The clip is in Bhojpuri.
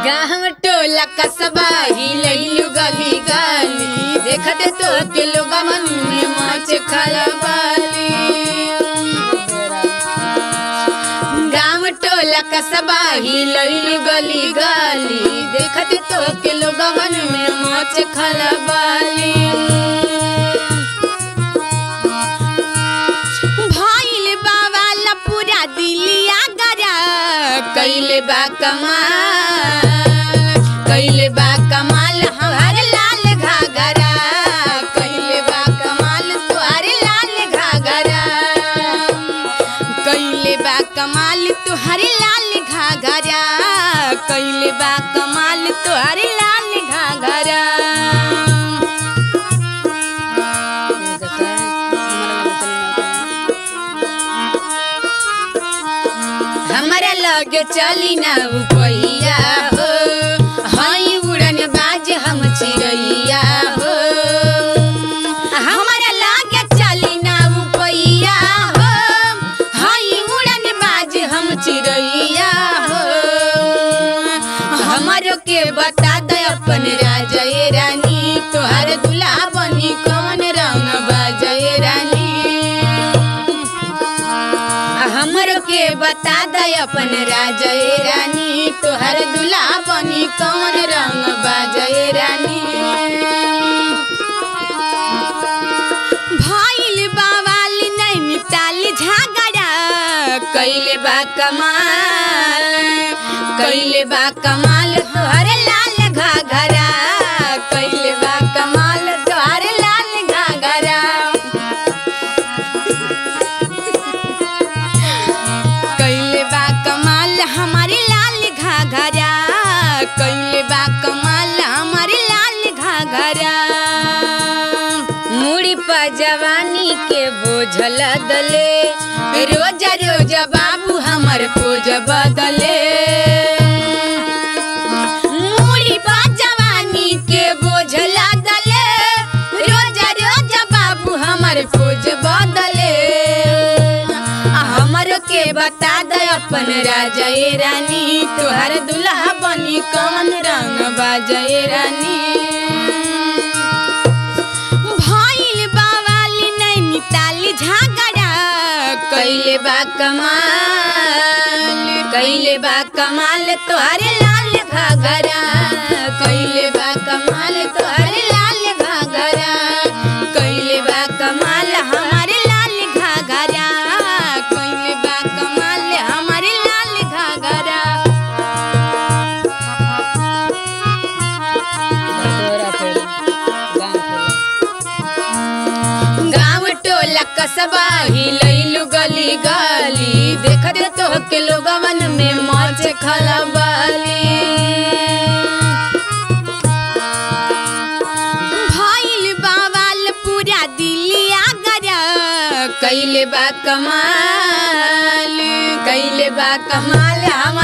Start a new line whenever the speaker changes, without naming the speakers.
गाँव टोला कसबा ही लइलू गली गली देखते तो के लोग मन में मच खलबाली गाँव टोला कसबा ही लइलू गली गली देखते तो के लोग मन में मच खलबाली भइल बाबा पूरा दिलिया गरा कैले बा कमाल कैले बा कमाल हमार लाल घाघरा कैले बा कमाल तुहार लाल घाघरा कैले बा कमाल तुहार लाल घाघरा कैले बा कमाल तुहार लाल घाघरा हमरा लगे चली ना उपैया हो हई उड़न बाज हम चिड़ैया हो हमरा लगे चली ना उपैया हो हई उड़न बाज हम चिड़ैया हो हमरो के बता दे अपन राजा ए रानी तोहार दुल्हा बनी कौन रंग बाजे रानी हमर के बता दे अपन राजय रानी तोहर दुल्हा बनी कौन रंग बाजय रानी भइल बावाल नैनीताल झगड़ा कैले बा कमाल कैले बा कमाल तोहर लाल घाघरा कैले बा कमाल तोहर लाल घाघरा कैले बा कमाल हमारे लाल घाघरा कैले बा कमाल हमारे लाल घाघरा मुड़ी पर जवानी के बोझल दले रोजा रोजा बाबू हमर पोज बदले मुड़ी पर जवानी के बोझल दले रोजा रोजा बाबू हमर पोज बदले आ हमरो के बता दे अपन राजा ए रानी तोहर दुल्हा बनी कौन रंग बाजे रानी भइल बावाली नैनीताल झगड़ा कैले बा कमाल कैले बा कमाल तोहरे लाल घाघरा कैले बा कमाल तोहरे लाल घाघरा कैले बा कमाल हमारे लाल घाघरा कैले बा कमाल हमारे लाल घाघरा गाँव टोला कसबा ही लैलू गली गली देखत तो के लोगवन में मौज खलबाली भइल बावाल पूरा दिलिया गरा कैले बा कमाल कैले बा कमाल हम